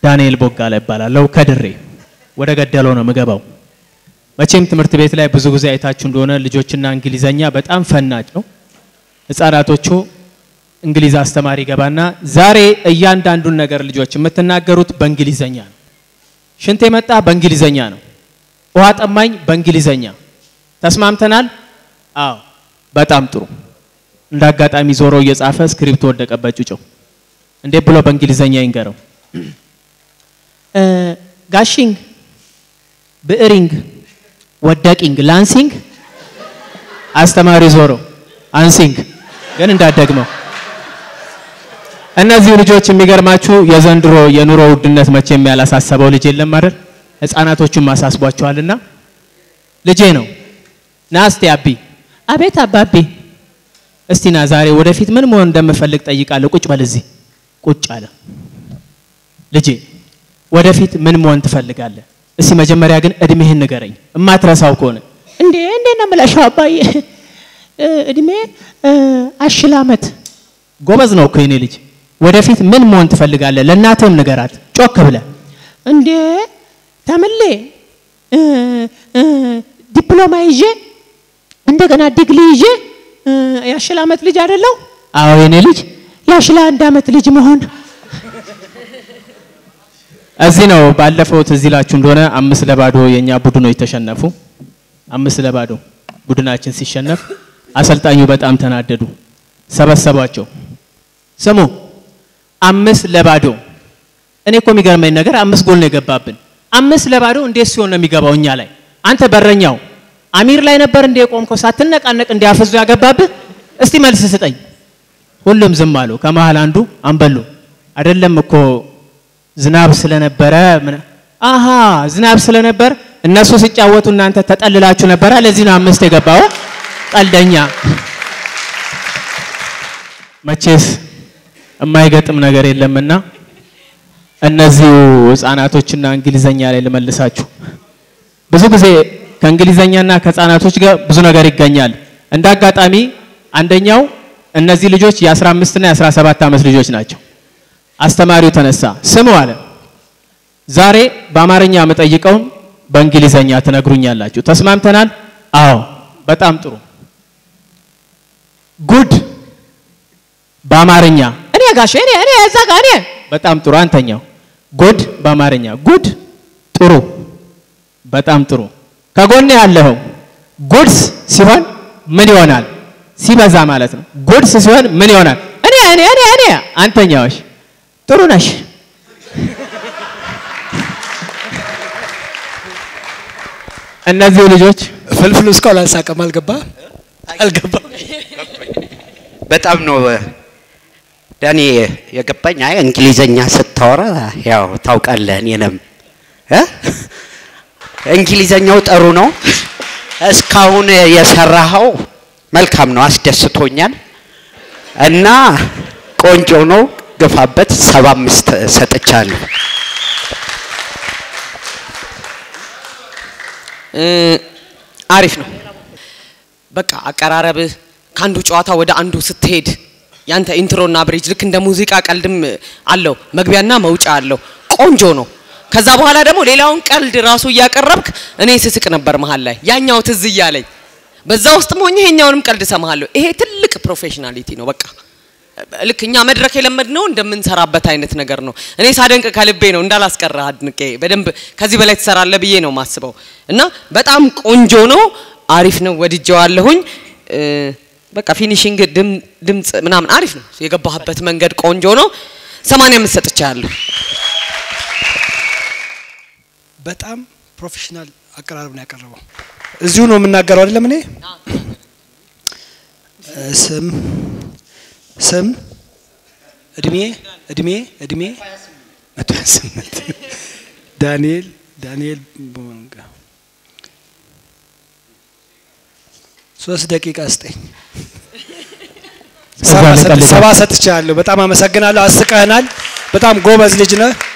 ዳንኤል ቦጋለ እባላለሁ ከድሬ። ወደ ገደለው ነው የምገባው። መቼም ትምህርት ቤት ላይ ብዙ ጊዜ አይታችሁ እንደሆነ ልጆችና እንግሊዘኛ በጣም ፈናጭ ነው። ህጻናቶቹ እንግሊዝ አስተማሪ ገባና ዛሬ እያንዳንዱን ነገር ልጆች የምትናገሩት በእንግሊዘኛ ነው። ሽንት የመጣ በእንግሊዘኛ ነው። ውሃ ጠማኝ በእንግሊዘኛ ተስማምተናል? አዎ፣ በጣም ጥሩ። እንደ አጋጣሚ ዞሮ እየጻፈ ስክሪፕት ወደቀበት ጩጨው። እንዴት ብሎ በእንግሊዘኛ ይንገረው? ጋሽንግ፣ ብዕሪንግ፣ ወደቂንግ፣ ላንሲንግ። አስተማሪ ዞሮ አንሲንግ፣ ግን እንዳደግመው እነዚህ ልጆች የሚገርማችሁ የዘንድሮ የኑሮ ውድነት መቼም ያላሳሰበው ልጅ የለም አይደል? ህፃናቶቹም አሳስቧቸዋልና ልጄ ነው ና እስቲ አቢ። አቤት አባቢ። እስቲ ና ዛሬ ወደፊት ምን መሆን እንደምፈልግ ጠይቃለሁ። ቁጭ በል እዚህ። ቁጭ አለ። ልጄ ወደፊት ምን መሆን ትፈልጋለህ? እስቲ መጀመሪያ ግን እድሜህን ንገረኝ፣ እማትረሳው ከሆነ እንዴ እንዴ ነው የምለሻው አባዬ እድሜ አሽል አመት ጎበዝ ነው እኮ የኔ ልጅ። ወደፊት ምን መሆን ትፈልጋለህ? ለእናትህም ንገራት ጮክ ብለህ። እንዴ ተምሌ ዲፕሎማ ይዤ እንደገና ዲግሪ ይዤ የአሽል አመት ልጅ አይደለሁ? አዎ የኔ ልጅ የአሽል አንድ አመት ልጅ መሆን እዚህ ነው። ባለፈው ትዝ ይላችሁ እንደሆነ አምስት ለባዶ የኛ ቡድኖች ተሸነፉ። አምስት ለባዶ ቡድናችን ሲሸነፍ አሰልጣኙ በጣም ተናደዱ። ሰበሰቧቸው። ስሙ አምስት ለባዶ እኔ እኮ የሚገርመኝ ነገር አምስት ጎል ነው የገባብን። አምስት ለባዶ እንዴት ሲሆን ነው የሚገባው እኛ ላይ? አንተ በረኛው አሚር ላይ ነበር እንደ የቆምከው ሳትነቃነቅ እንዲያፈዙ ያገባብህ? እስቲ መልስ ስጠኝ። ሁሉም ዝም አሉ። ከመሃል አንዱ አንበሉ አይደለም እኮ ዝናብ ስለነበረ አሃ ዝናብ ስለነበር እነሱ ሲጫወቱ እናንተ ተጠልላችሁ ነበረ። ለዚህ ነው አምስት የገባው። ቀልደኛ መቼስ የማይገጥም ነገር የለምና እነዚሁ ህፃናቶችና እንግሊዘኛ ላይ ልመልሳችሁ። ብዙ ጊዜ ከእንግሊዘኛና ከህፃናቶች ጋር ብዙ ነገር ይገኛል። እንደ አጋጣሚ አንደኛው እነዚህ ልጆች የ15 እና የ17 ዓመት ልጆች ናቸው። አስተማሪው ተነሳ፣ ስሙ አለ፣ ዛሬ በአማርኛ የምጠይቀውን በእንግሊዘኛ ትነግሩኛላችሁ። ተስማምተናል? አዎ፣ በጣም ጥሩ። ጉድ በአማርኛ እኔ ጋሽ እኔ እኔ እዛ ጋ እኔ በጣም ጥሩ። አንተኛው ጉድ በአማርኛ ጉድ ጥሩ፣ በጣም ጥሩ። ከጎኔ ያለኸው ጉድስ ሲሆን ምን ይሆናል? ሲበዛ ማለት ነው። ጉድስ ሲሆን ምን ይሆናል? እኔ እኔ እኔ እኔ አንተኛዎች ጥሩ ነሽ። እነዚህ ልጆች ፍልፍሉ እስካሁን አልሳቀም። አልገባ አልገባ በጣም ነው ዳኒ የገባኝ። አይ እንግሊዘኛ ስታወራ ያው ታውቃለህ፣ እኔንም እ እንግሊዘኛው ጥሩ ነው። እስካሁን የሰራኸው መልካም ነው፣ አስደስቶኛል እና ቆንጆ ነው። ግፋበት። ሰባ አምስት ሰጥቻለሁ። አሪፍ ነው። በቃ አቀራረብህ ከአንዱ ጨዋታ ወደ አንዱ ስትሄድ ያንተ ኢንትሮና ብሪጅ ልክ እንደ ሙዚቃ ቀልድም አለው፣ መግቢያና መውጫ አለው። ቆንጆ ነው። ከዛ በኋላ ደግሞ ሌላውን ቀልድ ራሱ እያቀረብክ እኔ ስስቅ ነበር መሀል ላይ ያኛው ትዝ እያለኝ በዛ ውስጥ ሆኜ ይሄኛውንም ቀልድ ሰማሃለሁ። ይሄ ትልቅ ፕሮፌሽናሊቲ ነው። በቃ ልክ እኛ መድረክ የለመድነው እንደምንሰራበት አይነት ነገር ነው። እኔ ሳደንቅ ከልቤ ነው እንዳላስቀራ አድንቄ በደንብ ከዚህ በላይ ትሰራለህ ብዬ ነው ማስበው እና በጣም ቆንጆ ነው። አሪፍ ነው። ወድጀዋለሁኝ። በቃ ፊኒሽንግ ድምፅ ምናምን አሪፍ ነው። የገባህበት መንገድ ቆንጆ ነው። ሰማንያ አምስት ሰጥቻለሁ። በጣም ፕሮፌሽናል አቀራረብ ነው ያቀረበው። እዚሁ ነው የምናገረው አይደለም። እኔ ስም ስም እድሜ እድሜ እድሜ መቶ ሀያ ስምንት ዳንኤል ዳንኤል ቦንጋ ሶስት ደቂቃ ስጠኝ። ሰባ ሰጥቻለሁ። በጣም አመሰግናለሁ። አስቀህናል። በጣም ጎበዝ ልጅ ነህ።